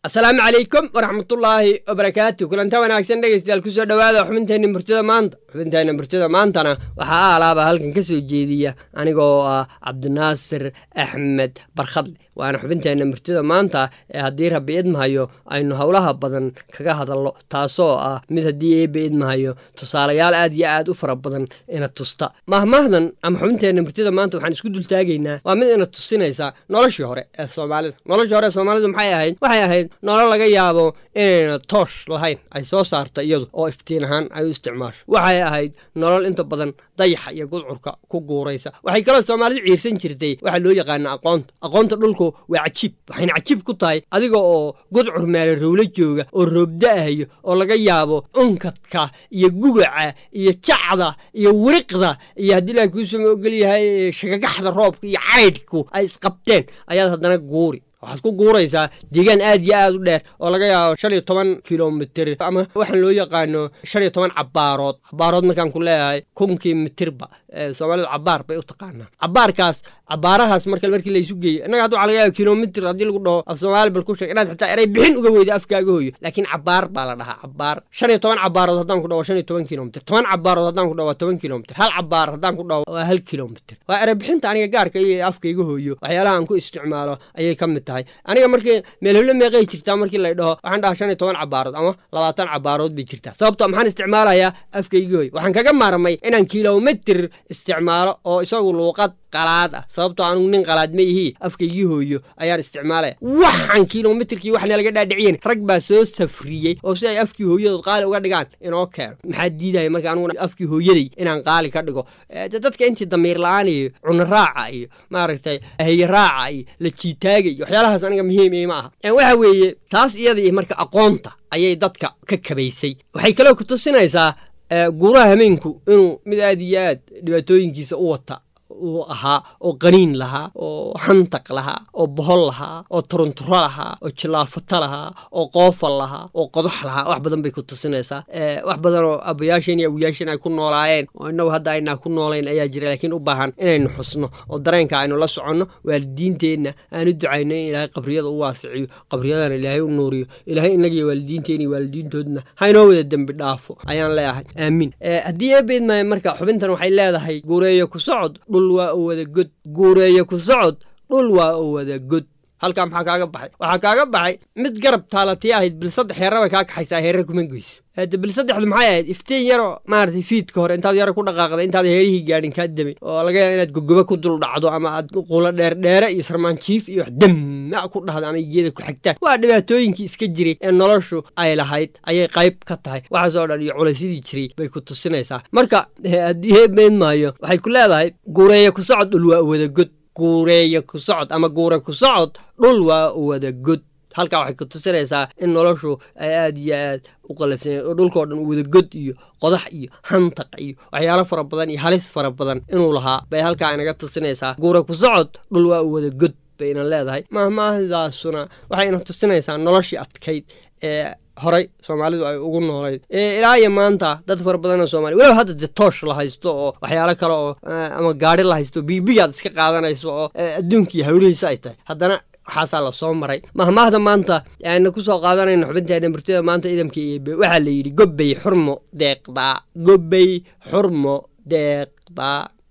asalaamu calaykum waraxmatullaahi wabarakaatu kulanta wanaagsan dhegeystayaal kusoo dhowaada xubinteenna murtida maanta xubinteenna murtida maantana waxaa aalaaba halkan ka soo jeediya anigoo ah cabdinaasir axmed barkhadle waana xubinteenna murtida maanta ee haddii rabbi idmahayo aynu howlaha badan kaga hadalno taasoo ah mid haddii eebbe idmahayo tusaalayaal aad iyo aad u fara badan ina tusta mahmahdan ama xubinteenna murtida maanta waxaan isku dultaagaynaa waa mid ina tusinaysa noloshii hore ee soomaalida noloshii hore ee soomaalidu maxay ahayd waxay ahayd nolol laga yaabo inayna toosh lahayn ay soo saarta iyadu oo iftiin ahaan ay u isticmaasho waxay ahayd nolol inta badan dayaxa iyo gudcurka ku guuraysa waxay kaloo soomaalidu ciirsan jirtay waxaa loo yaqaana aqoonta aqoonta dhulku waa cajiib waxayna cajiib ku tahay adiga oo gudcur meele rowlo jooga oo roobda-ayo oo laga yaabo unkadka iyo gugaca iyo jacda iyo wiriqda iyo haddii ilahay kuusuma ogolyahay shagagaxda roobka iyo caydhku ay isqabteen ayaad haddana guuri waxaad ku guuraysaa deegaan aad iyo aad u dheer oo laga yaabo shan iyo toban kilomitr ama waxaan loo yaqaano shan iyo toban cabaarood cabaarood markaan ku leeyahay kunkii mitirba soomaalidu cabaar bay u taqaanaa cabaarkaas cabaarahaas marka markii laysu geeyo innaga hadda waxa laga yaaba kilomitr haddii lagu dhaho af soomaali bal ku sheeg inaad xitaa eray bixin uga weyda afkaaga hooyo laakiin cabaar baa la dhahaa cabaar shan iyo toban cabaarood haddaan ku dhaho shan iyo toban kilomitr toban cabaarood haddaan ku dhaho waa toban kilomitr hal cabaar haddaan ku dhaho waa hal kilomitr waa eray bixinta aniga gaarka iyo afkayga hooyo waxyaalaha aan ku isticmaalo ayay ka mid tahay aniga markii meelheblo meeqay jirtaa markii lay dhaho waxaan dhahaa shan iyo toban cabaarood ama labaatan cabaarood bay jirtaa sababto maxaan isticmaalayaa afkayga hooyo waxaan kaga maarmay inaan kilomitr isticmaalo oo isagu luuqad qalaad ah sababtoo anugu nin qalaad ma ihii afkaygii hooyo ayaan isticmaalaya waxaan kilomitrkii waxna laga dhaadhiciyen rag baa soo safriyey oo si ay afkii hooyadood qaali uga dhigaan inoo keeno maxaa diidaya marka aniguna afkii hooyaday inaan qaali ka dhigo dadka intii damiir la-aan iyo cuno raaca iyo maaragtay haye raaca iyo la jiitaaga iyo waxyaalahaas aniga muhiim ima aha waxa weeye taas iyadii marka aqoonta ayay dadka ka kabaysay waxay kaloo ku tusinaysaa guuraha hameenku inuu mid aad iyo aad dhibaatooyinkiisa u wata uu ahaa oo qaniin lahaa oo xantaq lahaa oo bohol lahaa oo turunturo lahaa oo jilaafata lahaa oo qoofal lahaa oo qodox lahaa wax badan bay ku tusinaysaa wax badan oo abayaasheen iyo awiyaasheen ay ku noolaayeen oo innagu hadda aynaa ku noolayn ayaa jira laakiin u baahan inaynu xusno oo dareenka aynu la soconno waalidiinteenna aanu ducayno in ilaahay qabriyada u waasiciyo qabriyadana ilaahay u nuuriyo ilaahay innagiyo waalidiinteena iyo waalidiintoodna haynoo wada dembi dhaafo ayaan leeyahay aamiin haddii eebeedmaya marka xubintan waxay leedahay guureeyo ku socod dhul waa u wada god guureeyo ku socod dhul waa u wada god halkaa maxaa kaaga baxay waxaa kaaga baxay mid garab taalatii ahayd bil saddex heera bay kaa kaxaysaa heere kuma geyso hade bil saddexdu maxay ahayd iftiin yaroo maaragtay fiidka hore intaad yaro ku dhaqaaqday intaad heerihii gaadhin kaa damay oo laga yaaba inaad gogoba ku dul dhacdo ama aad qulo dheerdheere iyo sarmaanjiif iyo wax damma ku dhahda ama iyada ku xigtaan waa dhibaatooyinkii iska jiray ee noloshu ay lahayd ayay qayb ka tahay waxaasoo dhan iyo culaysyadii jiray bay ku tusinaysaa marka haddii heemeyn maayo waxay ku leedahay guureeya ku socod dhul waa wada god guureeya ku socod ama guure ku socod dhul waa wada god halkaa waxay ku tusinaysaa in noloshu ay aad iyo aad u qalafsanya oo dhulkao dhan wada god iyo qodax iyo hantaq iyo waxyaalo fara badan iyo halis fara badan inuu lahaa bay halkaa inaga tusinaysaa guure ku socod dhul waa wada god bay ina leedahay mahmaahdaasuna waxay ina tusinaysaa noloshii adkayd ee horay soomaalidu ay ugu noolayd ilaa iyo maanta dad fara badanoo soomaliya walow hadda dee toosh la haysto oo waxyaalo kale oo ama gaari la haysto biibiyaad iska qaadanayso oo adduunkiiyo hawlihiisa ay tahay haddana waxaasaa la soo maray mahmaahda maanta ayna ku soo qaadanayno xubinteena murtida maanta idamka eebe waxaa la yidhi gobbay xurmo deeqdaa gobbay xurmo deeqdaa